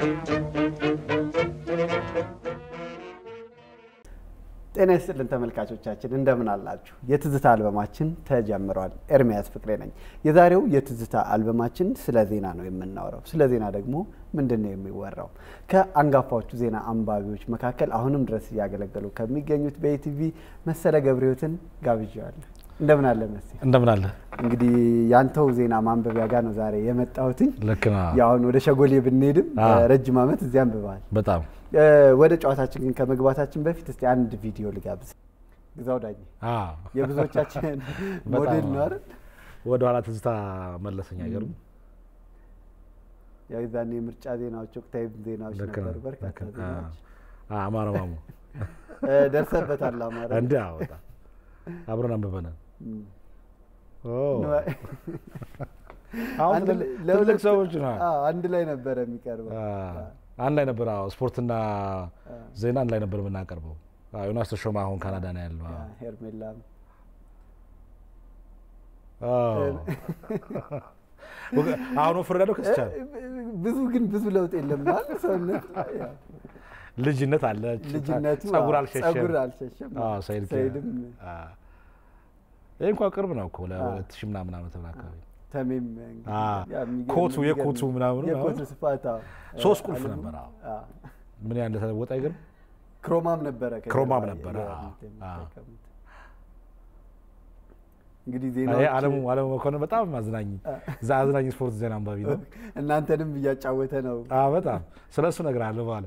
ጤና ይስጥልን ተመልካቾቻችን እንደምን አላችሁ? የትዝታ አልበማችን ተጀምሯል። ኤርሚያስ ፍቅሬ ነኝ። የዛሬው የትዝታ አልበማችን ስለ ዜና ነው የምናወራው። ስለ ዜና ደግሞ ምንድን ነው የሚወራው? ከአንጋፋዎቹ ዜና አንባቢዎች መካከል አሁንም ድረስ እያገለገሉ ከሚገኙት በኢቲቪ መሰለ ገብረሕይወትን ጋብዣዋለሁ። እንደምን አለ መስ እንደምን አለ። እንግዲህ ያንተው ዜና ማንበቢያ ጋር ነው ዛሬ የመጣሁትኝ። ልክ ነው። ያሁን ወደ ሸጎሌ ብንሄድም አዎ። ረጅም ዓመት እዚያ አንብበሃል። በጣም ወደ ጨዋታችን ግን ከመግባታችን በፊት እስቲ አንድ ቪዲዮ ልጋብዝ። ግዛው ዳኝ አዎ። የብዙዎቻችን በጣም ሞዴል ነው አይደል? ወደ ኋላ ትዝታ መለሰኝ። አይገርም? ያው የዛኔ የምርጫ ዜናዎች፣ ወቅታዊ ዜናዎች ልክ ነው። ነበሩ፣ በርካታ ልክ ነው። ዜናዎች አዎ፣ አማረ ማሙ እ፣ ደርሰበታል። አማራ እንዲ አዎ፣ በጣም አብረን አንብበናል። እም። ኦ፣ አሁን አንድ ትልልቅ- ለሁለት- ትልልቅ ሰዎች ነው። አዎ፣ አንድ ላይ ነበረ የሚቀርበው። አዎ፣ አንድ ላይ ነበር። አዎ፣ ስፖርትና ዜና አንድ ላይ ነበር የምናቀርበው። አዎ፣ ዮናስ ተሾመ አሁን ካናዳ ነው ያለው። አዎ። ሄርሜላም አዎ። አሁን ወፍሬያለሁ ከስቻለሁ። ብዙ ግን ብዙ ለውጥ የለም ማለት ሰውነት ያው ልጅነት አለ። ልጅነቱ ጸጉር አዎ፣ አልሸሸም። ጸጉር አልሸሸም። አዎ፣ ሰይድ ሰይድም አዎ። ይህ እንኳን ቅርብ ነው እኮ ለሁለት ሺህ ምናምን ዓመተ ምህረት አካባቢ ተሜም እንግዲህ አዎ። ያ የሚገርም- ኮቱ የሚገርም- የኮቱ ምናምኑ የኮቱ አዎ። ስፋት አዎ። ሶስት ቁልፍ አለሙ- ነበር። አዎ። አዎ። ምን ያህል እንደተለወጠ አይገርም። ክሮማም ነበረ ከጀርባ ክሮማም ነበረ፣ የ- አዎ፣ የሚጠቀሙት። እንግዲህ ይሄ ዜናዎች አለሙ አለሙ መኮንን በጣም አዝናኝ እዛ አዝናኝ ስፖርት ዜና አንባቢ ነው። እናንተንም እያጫወተ ነው። አዎ በጣም ስለ እሱ እነግርሃለሁ በኋላ።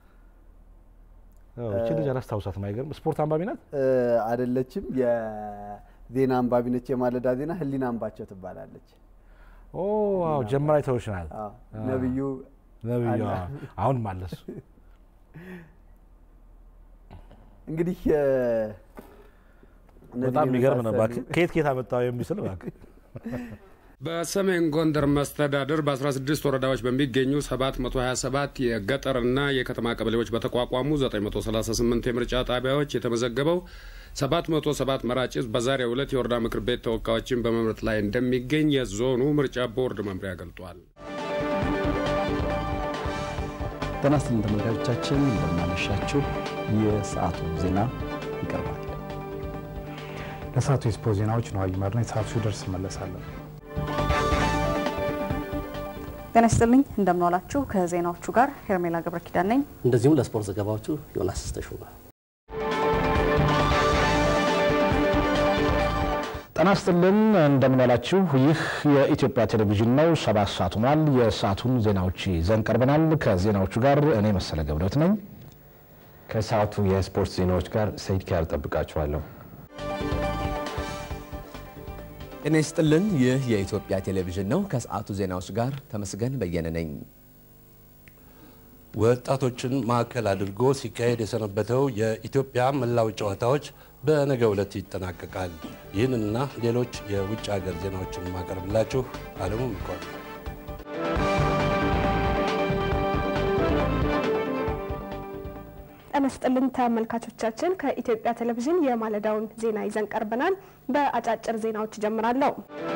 አዎ፣ እቺ ልጅ አላስታውሳትም። አይገርም ስፖርት አንባቢ ናት። እ፣ አይደለችም የዜና አንባቢ ነች። የማለዳ ዜና ህሊና አንባቸው ትባላለች። ኦ አዎ፣ ጀምራ ይተውሽናል አዎ፣ ነብዩ ነብዩ። አለ። አዎ፣ አሁንም አለ እሱ። እንግዲህ እ፣ እነዚህን በጣም የሚገርም ነው። የመሳሰሉ- እባክህ ከየት ከየት አመጣው የሚስል እባክህ። በሰሜን ጎንደር መስተዳድር በ16 ወረዳዎች በሚገኙ 727 የገጠርና የከተማ ቀበሌዎች በተቋቋሙ 938 የምርጫ ጣቢያዎች የተመዘገበው 707 መራጭ ሕዝብ በዛሬው ዕለት የወረዳ ምክር ቤት ተወካዮችን በመምረጥ ላይ እንደሚገኝ የዞኑ ምርጫ ቦርድ መምሪያ ገልጧል። ጤና ይስጥልን ተመልካቾቻችን፣ እንደምናመሻችሁ። የሰዓቱ ዜና ይቀርባል። ለሰዓቱ የስፖርት ዜናዎች ነው ይመር ነው። የሰዓቱ ሲደርስ እመለሳለሁ። ጤና ይስጥልኝ እንደምንዋላችሁ። ከዜናዎቹ ጋር ሄርሜላ ገብረ ኪዳን ነኝ። እንደዚሁም ለስፖርት ዘገባዎቹ ዮናስ ተሾመ። ጤና ይስጥልን እንደምንላችሁ። ይህ የኢትዮጵያ ቴሌቪዥን ነው። ሰባት ሰዓት ሆኗል። የሰዓቱን ዜናዎች ይዘን ቀርበናል። ከዜናዎቹ ጋር እኔ መሰለ ገብረት ነኝ። ከሰዓቱ የስፖርት ዜናዎች ጋር ሰይድ ኪያር ጠብቃችኋለሁ። ጤና ይስጥልን። ይህ የኢትዮጵያ ቴሌቪዥን ነው። ከሰዓቱ ዜናዎች ጋር ተመስገን በየነ ነኝ። ወጣቶችን ማዕከል አድርጎ ሲካሄድ የሰነበተው የኢትዮጵያ መላው ጨዋታዎች በነገው ዕለት ይጠናቀቃል። ይህንንና ሌሎች የውጭ ሀገር ዜናዎችን ማቀርብላችሁ አለሙ ምኳል። ጤና ይስጥልን ተመልካቾቻችን፣ ከኢትዮጵያ ቴሌቪዥን የማለዳውን ዜና ይዘን ቀርበናል። በአጫጭር ዜናዎች ጀምራለሁ።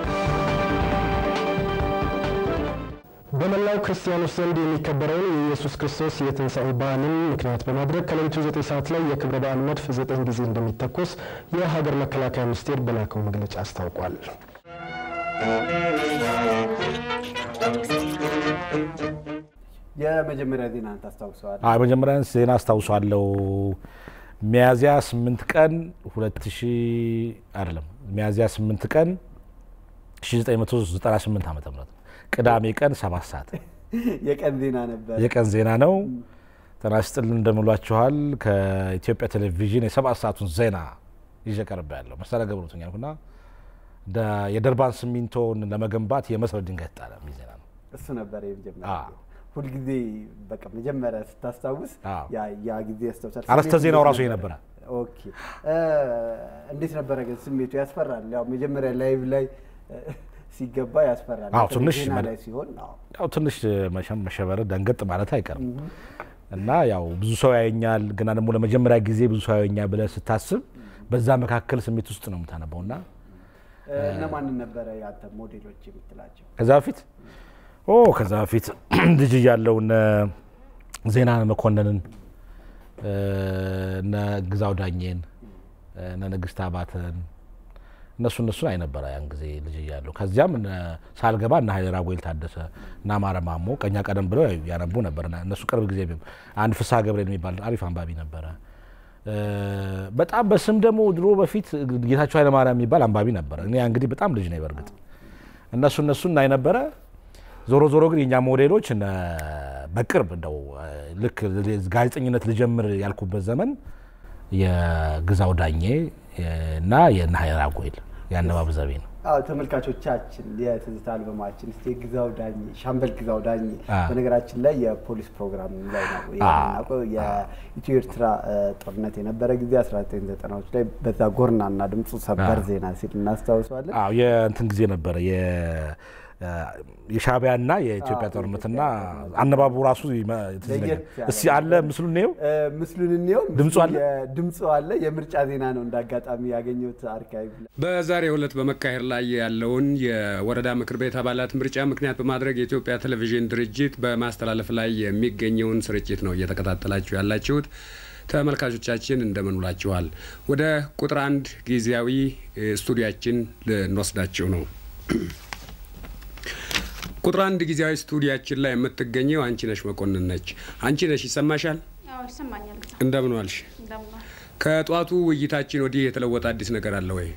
በመላው ክርስቲያኖች ዘንድ የሚከበረውን የኢየሱስ ክርስቶስ የትንሣኤ በዓልን ምክንያት በማድረግ ከሌሊቱ ዘጠኝ ሰዓት ላይ የክብረ በዓል መድፍ ዘጠኝ ጊዜ እንደሚተኮስ የሀገር መከላከያ ሚኒስቴር በላከው መግለጫ አስታውቋል። የመጀመሪያ ዜና ታስታውሰዋል? አዎ የመጀመሪያ ዜና አስታውሷለሁ። ሚያዝያ ስምንት ቀን ሁለት ሺ አይደለም ሚያዝያ ስምንት ቀን 1998 ዓመተ ምህረት ቅዳሜ ቀን ሰባት ሰዓት የቀን ዜና ነበር። የቀን ዜና ነው። ጤና ይስጥልን እንደምሏችኋል። ከኢትዮጵያ ቴሌቪዥን የሰባት ሰዓቱን ዜና ይዤ ቀርብ ያለው መሰለ ገብሩትኛ ያልኩና ደ- የደርባን ሲሚንቶን ለመገንባት የመሰረት ድንጋይ ተጣለ የሚል ዜና ነው። እሱ ነበር የመጀመሪያ አዎ። ሁልጊዜ በቃ መጀመሪያ ስታስታውስ አዎ። ያ ያ ጊዜ ያስታውሳል። አርዕስተ ስሜቱ ዜናው እንዴት ራሱ ይሄ ነበረ? ነበረ። ኦኬ እ፣ እንዴት ነበረ ግን ስሜቱ? ያስፈራል። ያው መጀመሪያ ላይቭ ላይ እ፣ ሲገባ ያስፈራል። አዎ በተለይ ትንሽ ዜና መደ- ላይ ሲሆን አዎ ያው ትንሽ መሸም መሸበር ደንገጥ ማለት አይቀርም እና ያው ብዙ ሰው ያየኛል፣ ግና ደግሞ ለመጀመሪያ ጊዜ ብዙ ሰው ያየኛል ብለህ ስታስብ በዛ መካከል ስሜት ውስጥ ነው የምታነበው እና እ፣ እነማንን ነበረ ያንተ ሞዴሎች የምትላቸው? ከዛ በፊት ኦ ከዛ በፊት ልጅ እያለሁ እነ ዜና መኮንንን እነ ግዛው ዳኘን እነ ንግስት አባተን እነሱ እነሱን አይነበረ ያን ጊዜ ልጅ እያለሁ። ከዚያም ሳልገባ እነ ሀይሌ ራጉኤል ታደሰ እና አማረ ማሞ ቀኛ ቀደም ብለው ያነቡ ነበር። እነሱ ቅርብ ጊዜ አንድ ፍስሐ ገብርኤል የሚባል አሪፍ አንባቢ ነበረ። በጣም በስም ደግሞ ድሮ በፊት ጌታቸው ኃይለማርያም የሚባል አንባቢ ነበረ። እኔ እንግዲህ በጣም ልጅ ነኝ በእርግጥ እነሱ እነሱ እናይ ነበረ። ዞሮ ዞሮ ግን የእኛ ሞዴሎች በቅርብ እንደው ልክ ጋዜጠኝነት ልጀምር ያልኩበት ዘመን የግዛው ዳኜ እና የእነ ሀይሌ ራጉኤል የአነባብ ዘይቤ ነው። አዎ ተመልካቾቻችን የትዝታ አልበማችን እስቲ ግዛው ዳኜ ሻምበል ግዛው ዳኜ በነገራችን ላይ የፖሊስ ፕሮግራም ላይ ነው የምናውቀው። የኢትዮ ኤርትራ ጦርነት የነበረ ጊዜ 1990ዎች ላይ በዛ ጎርናና ድምፁ ሰበር ዜና ሲል እናስታውሰዋለን። አዎ የእንትን ጊዜ ነበረ የሻዕቢያና የኢትዮጵያ ጦርነትና አነባቡ ራሱ እስኪ አለ ምስሉን እንየው፣ ምስሉን እንየው። ድምፁ አለ፣ ድምፁ አለ። የምርጫ ዜና ነው እንዳጋጣሚ ያገኘሁት አርካይቭ ላይ። በዛሬው ዕለት በመካሄድ ላይ ያለውን የወረዳ ምክር ቤት አባላት ምርጫ ምክንያት በማድረግ የኢትዮጵያ ቴሌቪዥን ድርጅት በማስተላለፍ ላይ የሚገኘውን ስርጭት ነው እየተከታተላችሁ ያላችሁት። ተመልካቾቻችን እንደምን ውላችኋል? ወደ ቁጥር አንድ ጊዜያዊ ስቱዲያችን ልንወስዳችሁ ነው። ቁጥር አንድ ጊዜያዊ ስቱዲያችን ላይ የምትገኘው አንቺ ነሽ መኮንን ነች። አንቺ ነሽ ይሰማሻል? ይሰማኛል። እንደምን ዋልሽ? ከጠዋቱ ውይይታችን ወዲህ የተለወጠ አዲስ ነገር አለ ወይ?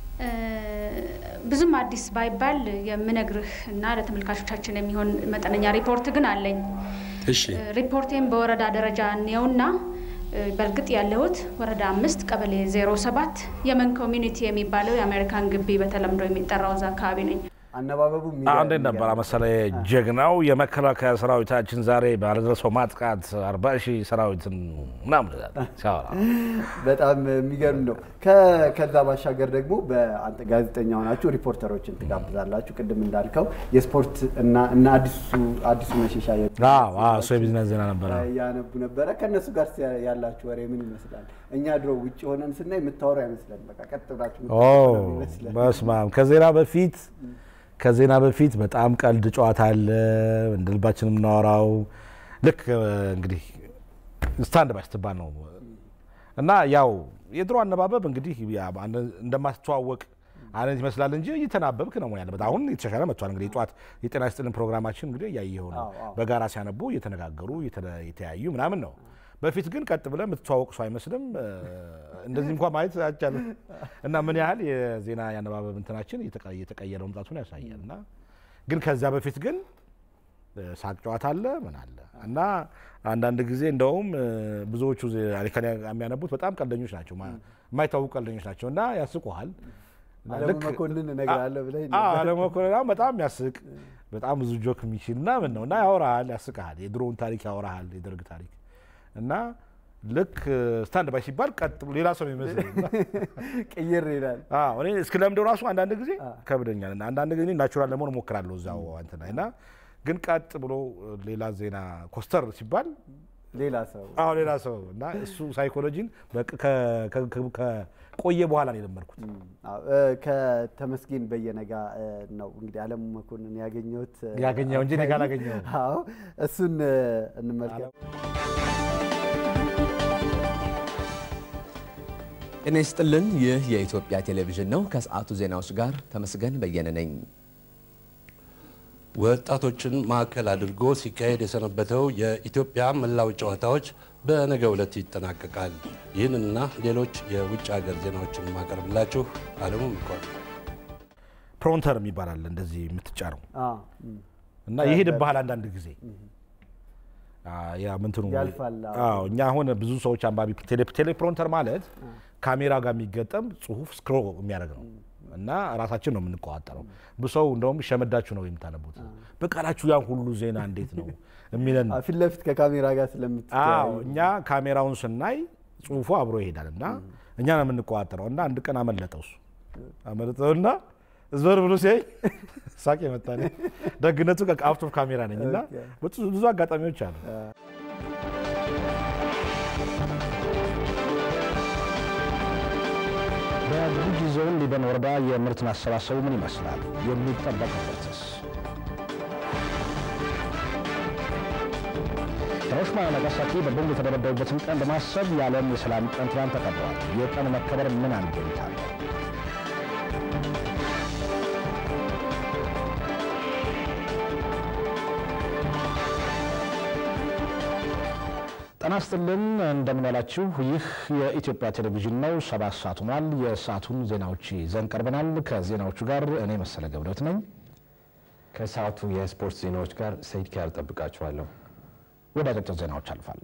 ብዙም አዲስ ባይባል የምነግርህ እና ለተመልካቾቻችን የሚሆን መጠነኛ ሪፖርት ግን አለኝ። እሺ። ሪፖርቴን በወረዳ ደረጃ እንየውና በእርግጥ ያለሁት ወረዳ አምስት ቀበሌ ዜሮ ሰባት የመን ኮሚኒቲ የሚባለው የአሜሪካን ግቢ በተለምዶ የሚጠራው እዛ አካባቢ ነኝ። አነባበቡ እንዴት ነበር መሰለ? ጀግናው የመከላከያ ሰራዊታችን ዛሬ ባደረሰው ማጥቃት አርባ ሺህ ሰራዊትን ምናምን ሲያወራ በጣም የሚገርም ነው። ከዛ ባሻገር ደግሞ በአንተ ጋዜጠኛ ሆናችሁ ሪፖርተሮችን ትጋብዛላችሁ። ቅድም እንዳልከው የስፖርት እና አዲሱ መሸሻ እሱ የቢዝነስ ዜና ነበረ ያነቡ ነበረ። ከእነሱ ጋር ያላችሁ ወሬ ምን ይመስላል? እኛ ድሮ ውጭ ሆነን ስናይ የምታወሩ አይመስለን። በቃ ቀጥ ብላችሁ ይመስለን። በስመ አብ ከዜና በፊት ከዜና በፊት በጣም ቀልድ ጨዋታ አለ፣ እንደ ልባችን የምናወራው ልክ እንግዲህ ስታንድ ባይ ስትባል ነው እና ያው የድሮ አነባበብ እንግዲህ እንደማስተዋወቅ አይነት ይመስላል እንጂ እየተናበብክ ነው መሆን ያለበት። አሁን የተሻሻለ መጥቷል። እንግዲህ የጠዋት የጤና ይስጥልን ፕሮግራማችን እንግዲህ እያየኸው ነው። በጋራ ሲያነቡ እየተነጋገሩ የተያዩ ምናምን ነው። በፊት ግን ቀጥ ብለህ የምትተዋወቅ ሰው አይመስልም። እንደዚህ እንኳን ማየት አይቻልም። እና ምን ያህል የዜና ያነባበብ እንትናችን እየተቀየረ መምጣቱን ያሳያል። እና ግን ከዚያ በፊት ግን ሳቅ ጨዋታ አለ ምን አለ እና አንዳንድ ጊዜ እንደውም ብዙዎቹ ከእኔ የሚያነቡት በጣም ቀልደኞች ናቸው፣ የማይታወቁ ቀልደኞች ናቸው እና ያስቁሃል። አለሙ መኮንን እነግርሃለሁ ብለህ አለሙ መኮንን በጣም ያስቅ በጣም ብዙ ጆክ የሚችል ምናምን ነው እና ያወራሃል፣ ያስቅሃል። የድሮውን ታሪክ ያወራሃል፣ የደርግ ታሪክ እና ልክ ስታንድ ባይ ሲባል ቀጥ ብሎ ሌላ ሰው የሚመስል ቅይር ይላል። እኔ እስክለምደው ራሱ አንዳንድ ጊዜ ከብደኛል እና አንዳንድ ጊዜ ናቹራል ለመሆን እሞክራለሁ እዛው እንትን ላይ እና ግን ቀጥ ብሎ ሌላ ዜና ኮስተር ሲባል ሌላ ሰው አዎ ሌላ ሰው እና እሱ ሳይኮሎጂን ከቆየ በኋላ ነው የለመድኩት። ከተመስገን በየነ ጋ ነው እንግዲህ አለሙ መኮንን ያገኘሁት ያገኘው እንጂ እኔ ጋ አላገኘሁም። አዎ እሱን እንመልከት። ጤና ይስጥልን። ይህ የኢትዮጵያ ቴሌቪዥን ነው። ከሰዓቱ ዜናዎች ጋር ተመስገን በየነ ነኝ። ወጣቶችን ማዕከል አድርጎ ሲካሄድ የሰነበተው የኢትዮጵያ መላው ጨዋታዎች በነገው ዕለት ይጠናቀቃል። ይህንና ሌሎች የውጭ ሀገር ዜናዎችን ማቀርብላችሁ አለሙ ምኳል። ፕሮንተር የሚባል አለ እንደዚህ የምትጫነው እና ይሄድብሃል አንዳንድ ጊዜ ያ ምንትኑ እኛ አሁን ብዙ ሰዎች አንባቢ ቴሌፕሮንተር ማለት ካሜራ ጋር የሚገጠም ጽሁፍ ስክሮ የሚያደርግ ነው እና ራሳችን ነው የምንቆጣጠረው። ብሰው እንደውም ሸመዳችሁ ነው የምታነቡት በቃላችሁ ያን ሁሉ ዜና እንዴት ነው የሚለን ፊት ለፊት ከካሜራ ጋር ስለምት እኛ ካሜራውን ስናይ ጽሁፉ አብሮ ይሄዳል እና እኛ ነው የምንቆጣጠረው። እና አንድ ቀን አመለጠው እሱ አመለጠውና ዞር ብሎ ሲያይ ሳቅ የመጣ ደግነቱ አውት ኦፍ ካሜራ ነኝ እና ብዙ አጋጣሚዎች አሉ። በጉጂ ዞን ሊበን ወረዳ የምርት ማሰባሰቡ ምን ይመስላል? የሚጠበቅበትስ? ሂሮሺማና ናጋሳኪ በቦምብ የተደበደቡበትን ቀን በማሰብ የዓለም የሰላም ቀን ትናንት ተከብረዋል። የቀኑ መከበር ምን አንድምታ አለው? ጤና ይስጥልን እንደምን ዋላችሁ። ይህ የኢትዮጵያ ቴሌቪዥን ነው። ሰባት ሰዓት ሆኗል። የሰዓቱን ዜናዎች ይዘን ቀርበናል። ከዜናዎቹ ጋር እኔ መሰለ ገብረት ነኝ። ከሰዓቱ የስፖርት ዜናዎች ጋር ሰይድ ኪያር ጠብቃችኋለሁ። ወደ አጫጭር ዜናዎች አልፋሉ።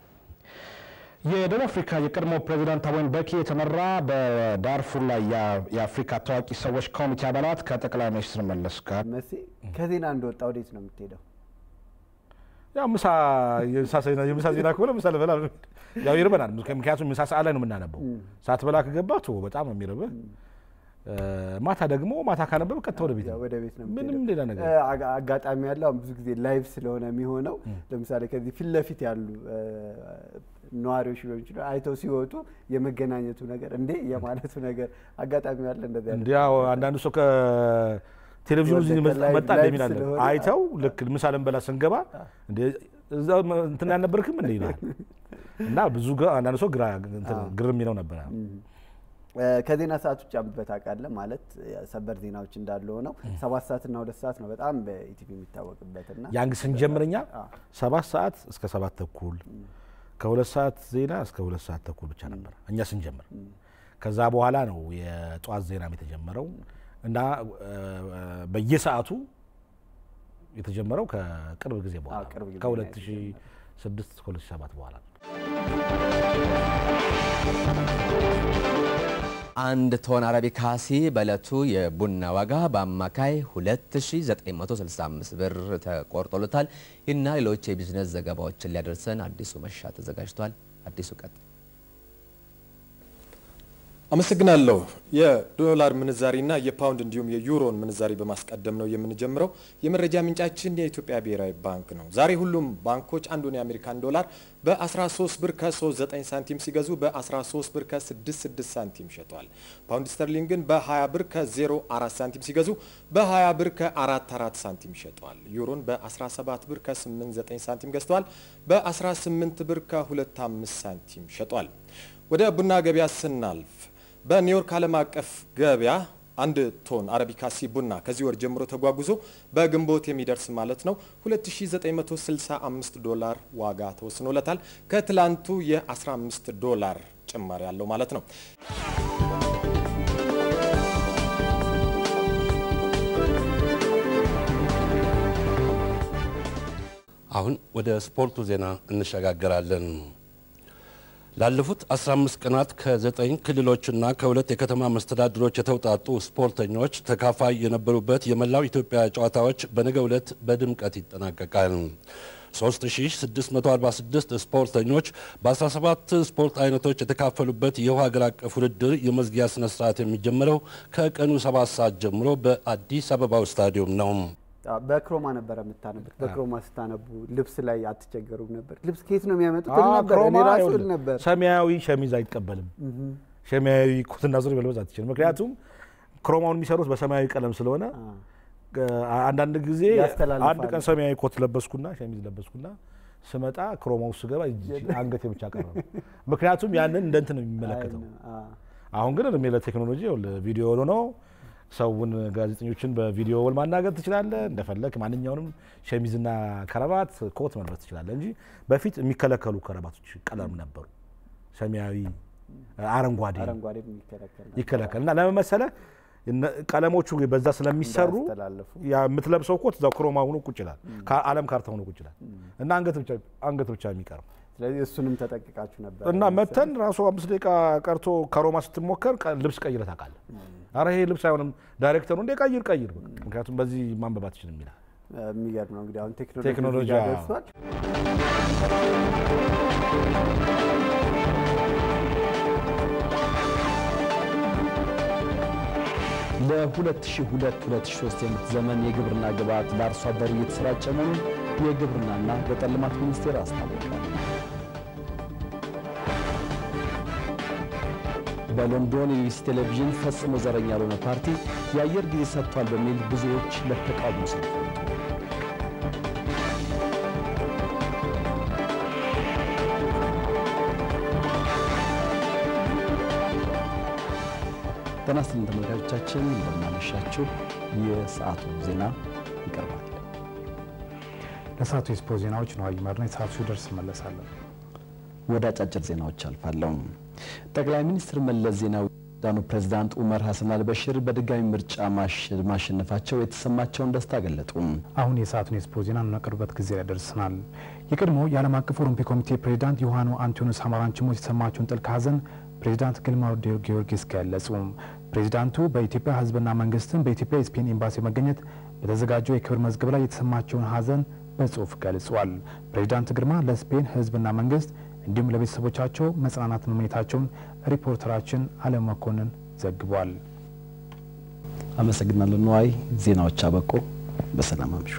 የደቡብ አፍሪካ የቀድሞ ፕሬዚዳንት ታቦ ምቤኪ የተመራ በዳርፉር ላይ የአፍሪካ ታዋቂ ሰዎች ኮሚቴ አባላት ከጠቅላይ ሚኒስትር መለስ ጋር መሴ ከዜና እንደወጣ ወዴት ነው የምትሄደው? ያው ምሳ የምሳ ዜና ከሆነ ምሳ ልበላ ያው ይርበናል። ምክንያቱም ምሳ ሰዓት ላይ ነው የምናነበው። ሳትበላ ከገባ ቶ በጣም ነው የሚርብህ። ማታ ደግሞ ማታ ካነበብ ቀጥታ ወደ ቤት ነው ወደ ቤት ነው ምንም ሌላ ነገር አጋጣሚ ያለው አሁን ብዙ ጊዜ ላይቭ ስለሆነ የሚሆነው ለምሳሌ ከዚህ ፊት ለፊት ያሉ ነዋሪዎች ሊሆን ይችላል አይተው ሲወጡ የመገናኘቱ ነገር እንዴ የማለቱ ነገር አጋጣሚ ያለ እንደዚህ እንዲ ያው አንዳንዱ ሰው ከቴሌቪዥኑ እዚህ መጣ የሚል አለ አይተው ልክ ምሳ ልንበላ ስንገባ እዛ እንትን ያልነበርክም እንደ ይላል እና ብዙ አንዳንዱ ሰው ግር የሚለው ነበረ። ከዜና ሰዓት ውጭ አንብበት አውቃለህ ማለት ሰበር ዜናዎች እንዳለ ሆነው ሰባት ሰዓትና ሁለት ሰዓት ነው በጣም በኢቲቪ የሚታወቅበትና ያን ስንጀምረኛ ሰባት ሰዓት እስከ ሰባት ተኩል ከሁለት ሰዓት ዜና እስከ ሁለት ሰዓት ተኩል ብቻ ነበር እኛ ስንጀምር። ከዛ በኋላ ነው የጠዋት ዜናም የተጀመረው እና በየሰዓቱ የተጀመረው ከቅርብ ጊዜ በኋላ ከ2006 ከ2007 በኋላ ነው። አንድ ቶን አረቢካሲ በዕለቱ የቡና ዋጋ በአማካይ 2965 ብር ተቆርጦለታል። ይህና ሌሎች የቢዝነስ ዘገባዎችን ሊያደርሰን አዲሱ መሻ ተዘጋጅቷል። አዲሱ ቀጥ አመሰግናለሁ። የዶላር ምንዛሪና የፓውንድ እንዲሁም የዩሮን ምንዛሪ በማስቀደም ነው የምንጀምረው። የመረጃ ምንጫችን የኢትዮጵያ ብሔራዊ ባንክ ነው። ዛሬ ሁሉም ባንኮች አንዱን የአሜሪካን ዶላር በ13 ብር ከ39 ሳንቲም ሲገዙ በ13 ብር ከ66 ሳንቲም ሸጧል። ፓውንድ ስተርሊንግን በ20 ብር ከ04 ሳንቲም ሲገዙ በ20 ብር ከ44 ሳንቲም ሸጧል። ዩሮን በ17 ብር ከ89 ሳንቲም ገዝተዋል። በ18 ብር ከ25 ሳንቲም ሸጧል። ወደ ቡና ገበያ ስናልፍ በኒውዮርክ ዓለም አቀፍ ገበያ አንድ ቶን አረቢካሲ ቡና ከዚህ ወር ጀምሮ ተጓጉዞ በግንቦት የሚደርስ ማለት ነው 2965 ዶላር ዋጋ ተወስኖለታል። ከትላንቱ የ15 ዶላር ጭማሪ ያለው ማለት ነው። አሁን ወደ ስፖርቱ ዜና እንሸጋገራለን። ላለፉት 15 ቀናት ከዘጠኝ ክልሎችና ከሁለት የከተማ መስተዳድሮች የተውጣጡ ስፖርተኞች ተካፋይ የነበሩበት የመላው ኢትዮጵያ ጨዋታዎች በነገው ዕለት በድምቀት ይጠናቀቃል። 3646 ስፖርተኞች በ17 ስፖርት አይነቶች የተካፈሉበት ይኸው ሀገር አቀፍ ውድድር የመዝጊያ ስነ ስርዓት የሚጀምረው ከቀኑ 7 ሰዓት ጀምሮ በአዲስ አበባው ስታዲየም ነው። በክሮማ ነበረ የምታነቡት። በክሮማ ስታነቡ ልብስ ላይ አትቸገሩም ነበር? ልብስ ከየት ነው የሚያመጡት ነበር? እኔ ራሱ እል ነበር። ሰማያዊ ሸሚዝ አይቀበልም። ሰማያዊ ኮትና ሱሪ መልበስ አትችልም። ምክንያቱም ክሮማውን የሚሰሩት በሰማያዊ ቀለም ስለሆነ አንዳንድ ጊዜ አንድ ቀን ሰማያዊ ኮት ለበስኩና ሸሚዝ ለበስኩና ስመጣ ክሮማው ስገባ አንገቴ ብቻ ቀረ። ምክንያቱም ያንን እንደ እንትን ነው የሚመለከተው። አሁን ግን እድሜ ለቴክኖሎጂ ቪዲዮ ሆኖ ነው ሰውን ጋዜጠኞችን በቪዲዮ ወል ማናገር ትችላለህ። እንደፈለግ ማንኛውንም ሸሚዝና ከረባት ኮት መልበስ ትችላለህ እንጂ በፊት የሚከለከሉ ከረባቶች ቀለም ነበሩ። ሰማያዊ፣ አረንጓዴ ይከለከል እና ለምን መሰለህ ቀለሞቹ በዛ ስለሚሰሩ የምትለብሰው ኮት እዛው ክሮማ ሆኖ ቁጭ ይላል፣ ከዓለም ካርታ ሆኖ ቁጭ ይላል እና አንገት ብቻ የሚቀር ስለዚህ እሱንም ተጠቅቃችሁ ነበር እና መተን ራሱ አምስት ደቂቃ ቀርቶ ከሮማ ስትሞከር ልብስ ቀይረህ ታውቃለህ። አረ ይሄ ልብስ አይሆንም፣ ዳይሬክተሩ እንደ ቀይር ቀይር፣ ምክንያቱም በዚህ ማንበብ አትችልም ይላል። የሚገርም ነው እንግዲህ አሁን ቴክኖሎጂ ደርሷል። ለ2002-2003 የምርት ዘመን የግብርና ግብዓት ለአርሶ አደሩ እየተሰራጨ መሆኑን የግብርናና ገጠር ልማት ሚኒስቴር አስታወቀ። በሎንዶን የቢቢሲ ቴሌቪዥን ፈጽሞ ዘረኛ ያልሆነ ፓርቲ የአየር ጊዜ ሰጥቷል በሚል ብዙዎች ለተቃውሞ ሰልፍ ወጡ። ጤና ይስጥልን ተመልካቾቻችን፣ እንደምናመሻችሁ። የሰዓቱ ዜና ይቀርባል። ለሰዓቱ የስፖርት ዜናዎች ነው ይመርና የሰዓቱ ሲደርስ እመለሳለሁ። ወደ አጫጭር ዜናዎች አልፋለሁ። ጠቅላይ ሚኒስትር መለስ ዜናዊ ሱዳኑ ፕሬዝዳንት ኡመር ሀሰን አልበሽር በድጋሚ ምርጫ ማሸነፋቸው የተሰማቸውን ደስታ ገለጡ። አሁን የሰዓቱን የስፖርት ዜና እናቀርብበት ጊዜ ላይ ደርሰናል። የቀድሞ የዓለም አቀፍ ኦሎምፒክ ኮሚቴ ፕሬዚዳንት ዮሐኑ አንቶኒዮስ አማራንች ሞት የተሰማቸውን ጥልቅ ሐዘን ፕሬዚዳንት ግርማ ጊዮርጊስ ገለጹ። ፕሬዚዳንቱ በኢትዮጵያ ሕዝብና መንግስትን በኢትዮጵያ የስፔን ኤምባሲ መገኘት በተዘጋጀው የክብር መዝገብ ላይ የተሰማቸውን ሐዘን በጽሁፍ ገልጿል። ፕሬዚዳንት ግርማ ለስፔን ሕዝብና መንግስት እንዲሁም ለቤተሰቦቻቸው መጽናናት መመኘታቸውን ሪፖርተራችን አለም መኮንን ዘግቧል። አመሰግናለሁ ነዋይ። ዜናዎች አበቁ። በሰላም አምሹ።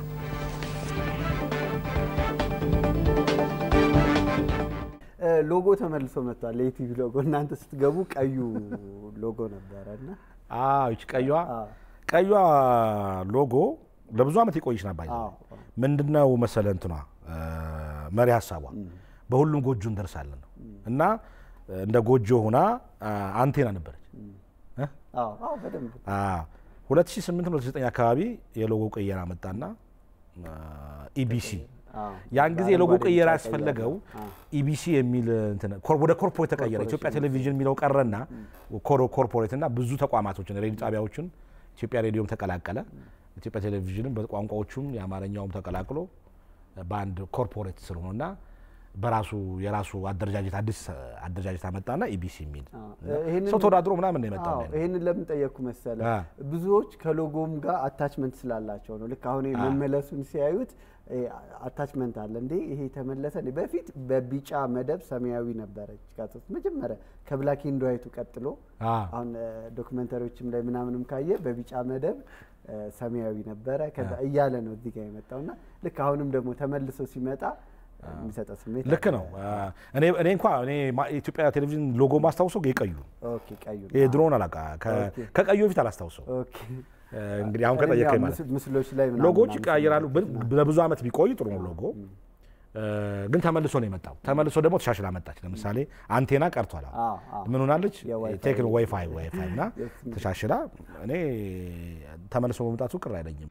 ሎጎ ተመልሶ መጥቷል። የኢቲቪ ሎጎ እናንተ ስትገቡ ቀዩ ሎጎ ነበረ እና ይች ቀዩዋ ቀዩዋ ሎጎ ለብዙ ዓመት የቆየች ነበር። ምንድነው መሰለ እንትኗ መሪ ሀሳቧ በሁሉም ጎጆ እንደርሳለን ነው እና እንደ ጎጆ ሆና አንቴና ነበረች። 2008 2009 አካባቢ የሎጎ ቅየራ መጣና ኢቢሲ ያን ጊዜ የሎጎ ቅየራ ያስፈለገው ኢቢሲ የሚል ወደ ኮርፖሬት ተቀየረ። ኢትዮጵያ ቴሌቪዥን የሚለው ቀረና ኮርፖሬት እና ብዙ ተቋማቶችን ሬዲዮ ጣቢያዎችን ኢትዮጵያ ሬዲዮም ተቀላቀለ። ኢትዮጵያ ቴሌቪዥንም በቋንቋዎቹም የአማርኛውም ተቀላቅሎ በአንድ ኮርፖሬት ስር ሆኖና በራሱ የራሱ አደረጃጀት አዲስ አደረጃጀት አመጣና ኢቢሲ የሚል ሰው ተወዳድሮ ምናምን ነው የመጣው። ይህንን ለምን ጠየቅኩ መሰለ? ብዙዎች ከሎጎም ጋር አታችመንት ስላላቸው ነው። ልክ አሁን መመለሱን ሲያዩት አታችመንት አለ እንዴ ይሄ ተመለሰ እንዴ? በፊት በቢጫ መደብ ሰማያዊ ነበረች ጋቶት መጀመሪያ ከብላክ ኤንድ ዋይቱ ቀጥሎ አሁን ዶክመንተሪዎችም ላይ ምናምንም ካየ በቢጫ መደብ ሰማያዊ ነበረ ከዛ እያለ ነው እዚህ ጋር የመጣውና ልክ አሁንም ደግሞ ተመልሶ ሲመጣ የሚሰጠ ስሜት ልክ ነው። እኔ እኔ እንኳ እኔ ኢትዮጵያ ቴሌቪዥን ሎጎ ማስታውሰው የቀዩ ኦኬ ቀዩ የድሮን አላቃ ከቀዩ በፊት አላስታውሰው። እንግዲህ አሁን ከጠየቀኝ ማለት ምስሎች ላይ ሎጎዎች ይቀያየራሉ። ለብዙ ዓመት ቢቆይ ጥሩ ነው ሎጎ ግን ተመልሶ ነው የመጣው። ተመልሶ ደግሞ ተሻሽላ መጣች። ለምሳሌ አንቴና ቀርቷል። ምን ሆናለች? ቴክኖ ዋይፋይ ዋይፋይ እና ተሻሽላ እኔ ተመልሶ በመምጣቱ ቅር አይለኝም።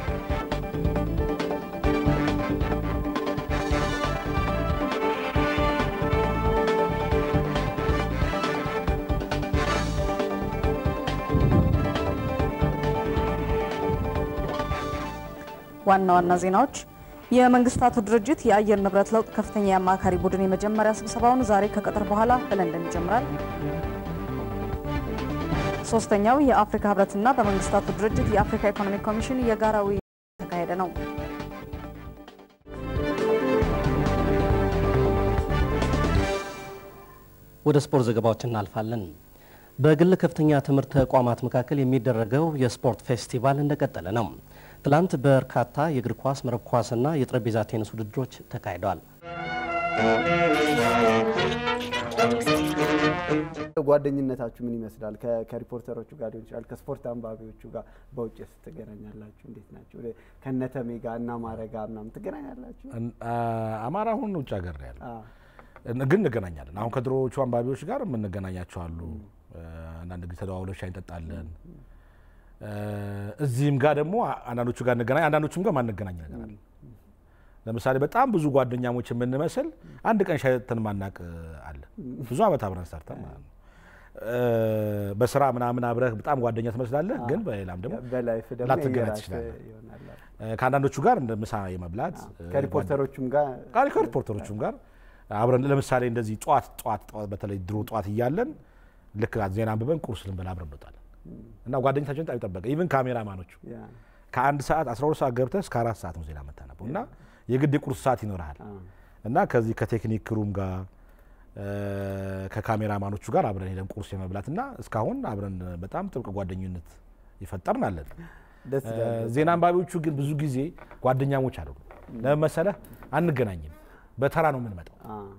ዋና ዋና ዜናዎች የመንግስታቱ ድርጅት የአየር ንብረት ለውጥ ከፍተኛ የአማካሪ ቡድን የመጀመሪያ ስብሰባውን ዛሬ ከቀጥር በኋላ በለንደን ይጀምራል። ሶስተኛው የአፍሪካ ህብረትና በመንግስታቱ ድርጅት የአፍሪካ ኢኮኖሚክ ኮሚሽን የጋራ ውይይት ተካሄደ ነው። ወደ ስፖርት ዘገባዎች እናልፋለን። በግል ከፍተኛ ትምህርት ተቋማት መካከል የሚደረገው የስፖርት ፌስቲቫል እንደቀጠለ ነው። ትላንት በርካታ የእግር ኳስ፣ መረብ ኳስና የጠረጴዛ ቴኒስ ውድድሮች ተካሂደዋል። ጓደኝነታችሁ ምን ይመስላል? ከሪፖርተሮቹ ጋር ሊሆን ይችላል፣ ከስፖርት አንባቢዎቹ ጋር በውጭ ስትገናኛላችሁ እንዴት ናቸው? ከነተሜ ጋር እና አማረ ጋር ምናምን ትገናኛላችሁ? አማራ አሁን ውጭ ሀገር ነው ያለው፣ ግን እንገናኛለን። አሁን ከድሮዎቹ አንባቢዎች ጋር የምንገናኛቸው አሉ። አንዳንድ ጊዜ ተደዋውለን ሻይ እንጠጣለን። እዚህም ጋር ደግሞ አንዳንዶቹ ጋር እንገናኝ፣ አንዳንዶቹም ጋር ማንገናኝ ነገር አለ። ለምሳሌ በጣም ብዙ ጓደኛሞች የምንመስል አንድ ቀን ሻይ ጠጥተን ማናቅ አለ። ብዙ ዓመት አብረን ሰርተን ማለት ነው። በስራ ምናምን አብረህ በጣም ጓደኛ ትመስላለህ፣ ግን በሌላም ደግሞ ላትገናኝ ትችላለህ። ከአንዳንዶቹ ጋር እንደ ምሳ የመብላት ከሪፖርተሮቹም ጋር ከሪፖርተሮቹም ጋር አብረን ለምሳሌ እንደዚህ ጠዋት ጠዋት በተለይ ድሮ ጠዋት እያለን ልክ ዜና አንብበን ቁርስ ልንበላ አብረን እንወጣለን እና ጓደኝታችን በጣም ይጠበቀ ኢቭን ካሜራማኖቹ ከአንድ ሰዓት 12 ሰዓት ገብተህ እስከ አራት ሰዓት ነው ዜና የምታነበው እና የግድ የቁርስ ሰዓት ይኖርሃል እና ከዚህ ከቴክኒክ ክሩም ጋር ከካሜራማኖቹ ጋር አብረን ሄደን ቁርስ የመብላት እና እስካሁን አብረን በጣም ጥብቅ ጓደኝነት ይፈጠርን አለን። ዜና አንባቢዎቹ ግን ብዙ ጊዜ ጓደኛሞች አሉ። ለምን መሰለህ? አንገናኝም፣ በተራ ነው የምንመጣው።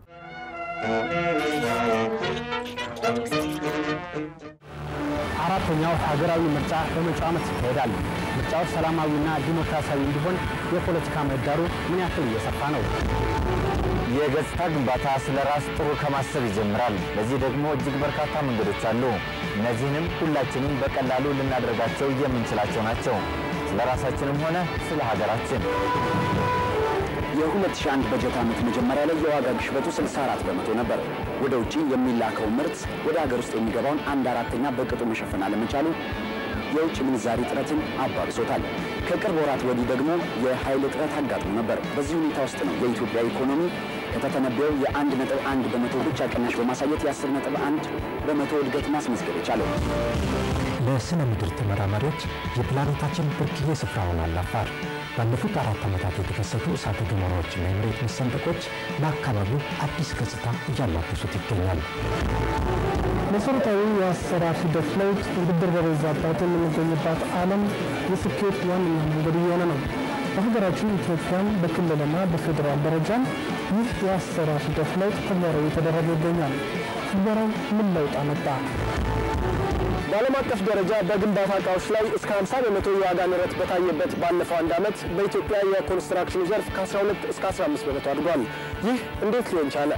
አራተኛው ሀገራዊ ምርጫ በመጪው ዓመት ይካሄዳል። ምርጫው ሰላማዊና ዲሞክራሲያዊ እንዲሆን የፖለቲካ ምህዳሩ ምን ያክል እየሰፋ ነው? የገጽታ ግንባታ ስለ ራስ ጥሩ ከማሰብ ይጀምራል። ለዚህ ደግሞ እጅግ በርካታ መንገዶች አሉ። እነዚህንም ሁላችንም በቀላሉ ልናደርጋቸው የምንችላቸው ናቸው፣ ስለ ራሳችንም ሆነ ስለ ሀገራችን። የ2001 በጀት ዓመት መጀመሪያ ላይ የዋጋ ግሽበቱ 64 በመቶ ነበር። ወደ ውጭ የሚላከው ምርት ወደ ሀገር ውስጥ የሚገባውን አንድ አራተኛ በቅጡ መሸፈን አለመቻሉ የውጭ ምንዛሪ እጥረትን አባብሶታል። ከቅርብ ወራት ወዲህ ደግሞ የኃይል እጥረት አጋጥሞ ነበር። በዚህ ሁኔታ ውስጥ ነው የኢትዮጵያ ኢኮኖሚ ከተተነበየው የአንድ ነጥብ አንድ በመቶ ብቻ ቅናሽ በማሳየት የአስር ነጥብ አንድ በመቶ እድገት ማስመዝገብ የቻለው። ለስነ ምድር ተመራማሪዎች የፕላኔታችን ብርቅዬ ስፍራ ሆኗል አፋር። ባለፉት አራት ዓመታት የተከሰቱ እሳተ ገሞራዎችና የመሬት መሰንጠቆች ለአካባቢው አዲስ ገጽታ እያላበሱት ይገኛል። መሰረታዊ የአሰራር ሂደት ለውጥ ውድድር በበዛባት የምንገኝባት ዓለም የስኬት ዋነኛ መንገድ እየሆነ ነው። በሀገራችን ኢትዮጵያም በክልልና በፌዴራል ደረጃም ይህ የአሰራር ሂደት ለውጥ ተግባራዊ የተደረገ ይገኛል። ትግበራው ምን ለውጥ አመጣ? በዓለም አቀፍ ደረጃ በግንባታ እቃዎች ላይ እስከ 50 በመቶ የዋጋ ንረት በታየበት ባለፈው አንድ ዓመት በኢትዮጵያ የኮንስትራክሽኑ ዘርፍ ከ12 እስከ 15 በመቶ አድጓል። ይህ እንዴት ሊሆን ቻለ?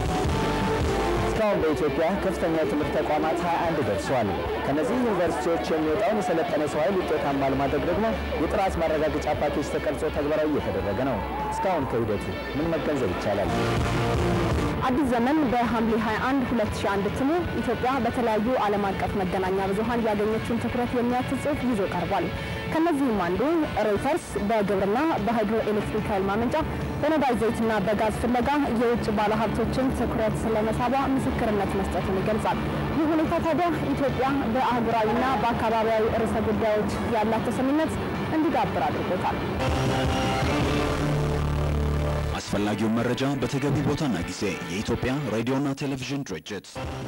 እስካሁን በኢትዮጵያ ከፍተኛ የትምህርት ተቋማት 21 ደርሰዋል። ከነዚህ ዩኒቨርሲቲዎች የሚወጣውን የሰለጠነ ሰው ኃይል ውጤታማ ለማድረግ ደግሞ የጥራት ማረጋገጫ ፓኬጅ ተቀርጾ ተግባራዊ እየተደረገ ነው። እስካሁን ከሂደቱ ምን መገንዘብ ይቻላል? አዲስ ዘመን በሐምሌ 21 2001 እትሙ ኢትዮጵያ በተለያዩ ዓለም አቀፍ መገናኛ ብዙኃን ያገኘችውን ትኩረት የሚያትት ጽሑፍ ይዞ ቀርቧል። ከነዚህም አንዱ ሮይተርስ በግብርና በሃይድሮ ኤሌክትሪክ ኃይል ማመንጫ በነዳጅ ዘይትና በጋዝ ፍለጋ የውጭ ባለሀብቶችን ትኩረት ስለመሳቧ ምስክርነት መስጠቱን ይገልጻል። ይህ ሁኔታ ታዲያ ኢትዮጵያ በአህጉራዊና በአካባቢያዊ ርዕሰ ጉዳዮች ያላት ተሰሚነት እንዲዳብር አድርጎታል። አስፈላጊውን መረጃ በተገቢ ቦታና ጊዜ የኢትዮጵያ ሬዲዮና ቴሌቪዥን ድርጅት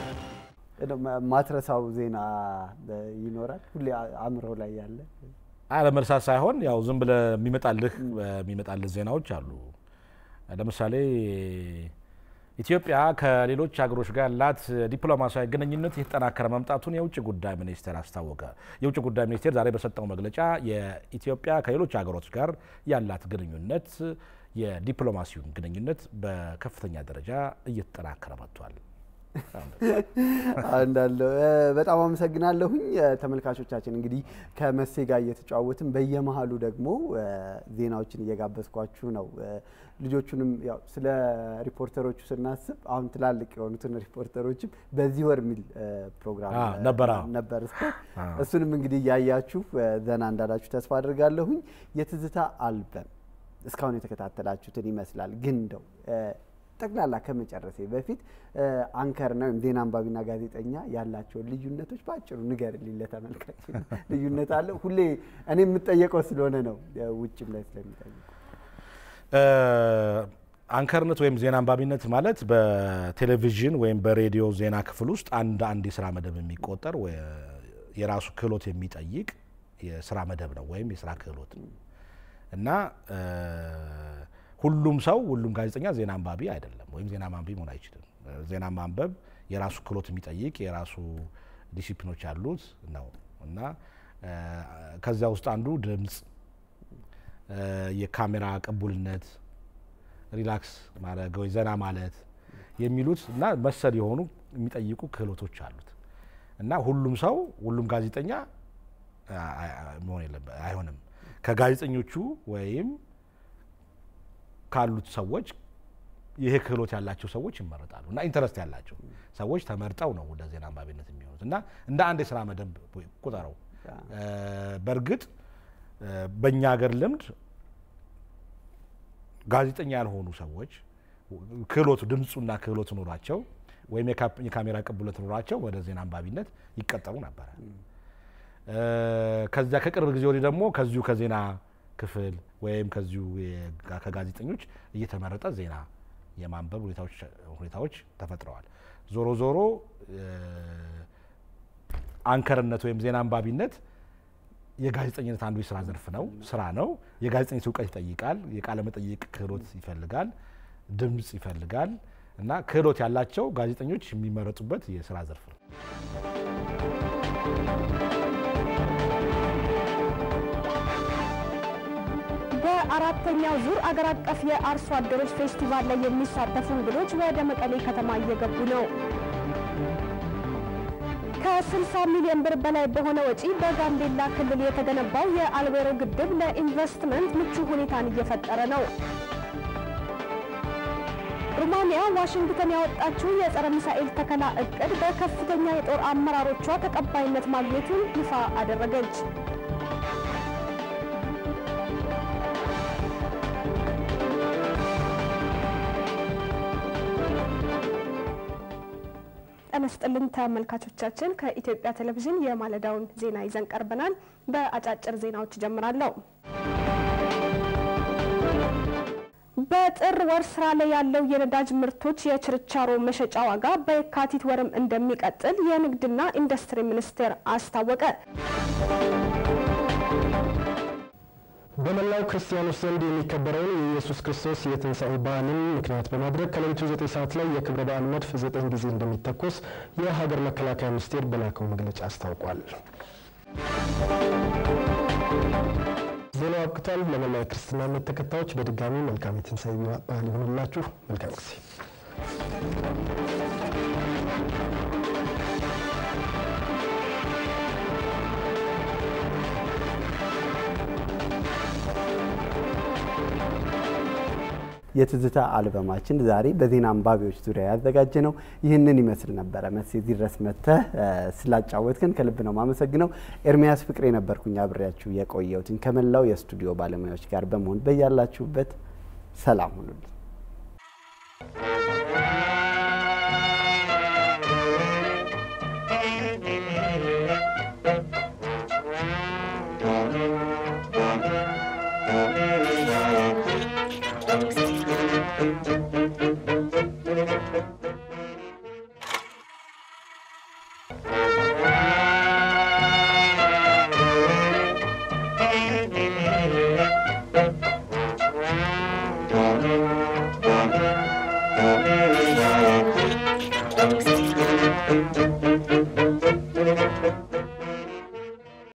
ማትረሳው ዜና ይኖራል ሁሌ አእምሮ ላይ ያለ አለመርሳት ሳይሆን ያው ዝም ብለህ የሚመጣልህ የሚመጣልህ ዜናዎች አሉ። ለምሳሌ ኢትዮጵያ ከሌሎች ሀገሮች ጋር ያላት ዲፕሎማሲያዊ ግንኙነት የተጠናከረ መምጣቱን የውጭ ጉዳይ ሚኒስቴር አስታወቀ። የውጭ ጉዳይ ሚኒስቴር ዛሬ በሰጠው መግለጫ የኢትዮጵያ ከሌሎች ሀገሮች ጋር ያላት ግንኙነት የዲፕሎማሲውን ግንኙነት በከፍተኛ ደረጃ እየተጠናከረ መጥቷል። እንዳለው በጣም አመሰግናለሁኝ። ተመልካቾቻችን እንግዲህ ከመሴ ጋር እየተጫወትን በየመሀሉ ደግሞ ዜናዎችን እየጋበዝኳችሁ ነው። ልጆቹንም ያው ስለ ሪፖርተሮቹ ስናስብ አሁን ትላልቅ የሆኑትን ሪፖርተሮችም በዚህ ወር የሚል ፕሮግራም ነበር ነበር። እሱንም እንግዲህ እያያችሁ ዘና እንዳላችሁ ተስፋ አድርጋለሁኝ። የትዝታ አልበም እስካሁን የተከታተላችሁትን ይመስላል። ግን እንደው ጠቅላላ ከመጨረሴ በፊት አንከርና ወይም ዜና አንባቢና ጋዜጠኛ ያላቸውን ልዩነቶች በአጭሩ ንገርልኝ ለተመልካች። ልዩነት አለ? ሁሌ እኔ የምጠየቀው ስለሆነ ነው፣ ውጭም ላይ ስለሚጠይቁ። አንከርነት ወይም ዜና አንባቢነት ማለት በቴሌቪዥን ወይም በሬዲዮ ዜና ክፍል ውስጥ አንድ አንድ የስራ መደብ የሚቆጠር የራሱ ክህሎት የሚጠይቅ የስራ መደብ ነው ወይም የስራ ክህሎት እና ሁሉም ሰው ሁሉም ጋዜጠኛ ዜና አንባቢ አይደለም፣ ወይም ዜና ማንቢ መሆን አይችልም። ዜና ማንበብ የራሱ ክህሎት የሚጠይቅ የራሱ ዲሲፕሊኖች ያሉት ነው እና ከዚያ ውስጥ አንዱ ድምፅ፣ የካሜራ ቅቡልነት፣ ሪላክስ ማድረግ ወይ ዘና ማለት የሚሉት እና መሰል የሆኑ የሚጠይቁ ክህሎቶች አሉት እና ሁሉም ሰው ሁሉም ጋዜጠኛ መሆን የለበት አይሆንም። ከጋዜጠኞቹ ወይም ካሉት ሰዎች ይሄ ክህሎት ያላቸው ሰዎች ይመረጣሉ እና ኢንተረስት ያላቸው ሰዎች ተመርጠው ነው ወደ ዜና አንባቢነት የሚሆኑት እና እንደ አንድ የስራ መደብ ቁጠረው። በእርግጥ በእኛ ሀገር ልምድ ጋዜጠኛ ያልሆኑ ሰዎች ክህሎቱ ድምፁና ክህሎቱ ኖሯቸው ወይም የካሜራ ቅቡለት ኖሯቸው ወደ ዜና አንባቢነት ይቀጠሩ ነበረ። ከዚያ ከቅርብ ጊዜ ወዲህ ደግሞ ከዚሁ ከዜና ክፍል ወይም ከዚሁ ከጋዜጠኞች እየተመረጠ ዜና የማንበብ ሁኔታዎች ተፈጥረዋል። ዞሮ ዞሮ አንከርነት ወይም ዜና አንባቢነት የጋዜጠኝነት አንዱ የስራ ዘርፍ ነው፣ ስራ ነው። የጋዜጠኝነት እውቀት ይጠይቃል። የቃለ መጠይቅ ክህሎት ይፈልጋል፣ ድምፅ ይፈልጋል እና ክህሎት ያላቸው ጋዜጠኞች የሚመረጡበት የስራ ዘርፍ ነው። በአራተኛው ዙር አገር አቀፍ የአርሶ አደሮች ፌስቲቫል ላይ የሚሳተፉ እንግዶች ወደ መቀሌ ከተማ እየገቡ ነው። ከ60 ሚሊዮን ብር በላይ በሆነ ወጪ በጋምቤላ ክልል የተገነባው የአልቤሮ ግድብ ለኢንቨስትመንት ምቹ ሁኔታን እየፈጠረ ነው። ሩማንያ ዋሽንግተን ያወጣችው የጸረ ሚሳኤል ተከላ እቅድ በከፍተኛ የጦር አመራሮቿ ተቀባይነት ማግኘቱን ይፋ አደረገች። ጤና ይስጥልን ተመልካቾቻችን፣ ከኢትዮጵያ ቴሌቪዥን የማለዳውን ዜና ይዘን ቀርበናል። በአጫጭር ዜናዎች ጀምራለሁ። በጥር ወር ስራ ላይ ያለው የነዳጅ ምርቶች የችርቻሮ መሸጫ ዋጋ በየካቲት ወርም እንደሚቀጥል የንግድና ኢንዱስትሪ ሚኒስቴር አስታወቀ። በመላው ክርስቲያኖች ዘንድ የሚከበረውን የኢየሱስ ክርስቶስ የትንሣኤ በዓልን ምክንያት በማድረግ ከሌሊቱ ዘጠኝ ሰዓት ላይ የክብረ በዓል መድፍ ዘጠኝ ጊዜ እንደሚተኮስ የሀገር መከላከያ ሚኒስቴር በላከው መግለጫ አስታውቋል። ዜናው አብቅቷል። ለመላው የክርስትና እምነት ተከታዮች በድጋሚ መልካም የትንሣኤ በዓል ይሁንላችሁ። መልካም ጊዜ የትዝታ አልበማችን ዛሬ በዜና አንባቢዎች ዙሪያ ያዘጋጀ ነው ይህንን ይመስል ነበረ። መስ እዚህ ድረስ መጥተህ ስላጫወትክን ከልብ ነው ማመሰግነው። ኤርሚያስ ፍቅሬ ነበርኩኝ አብሬያችሁ የቆየሁትን ከመላው የስቱዲዮ ባለሙያዎች ጋር በመሆን በያላችሁበት ሰላም ሁኑልን። Thank you.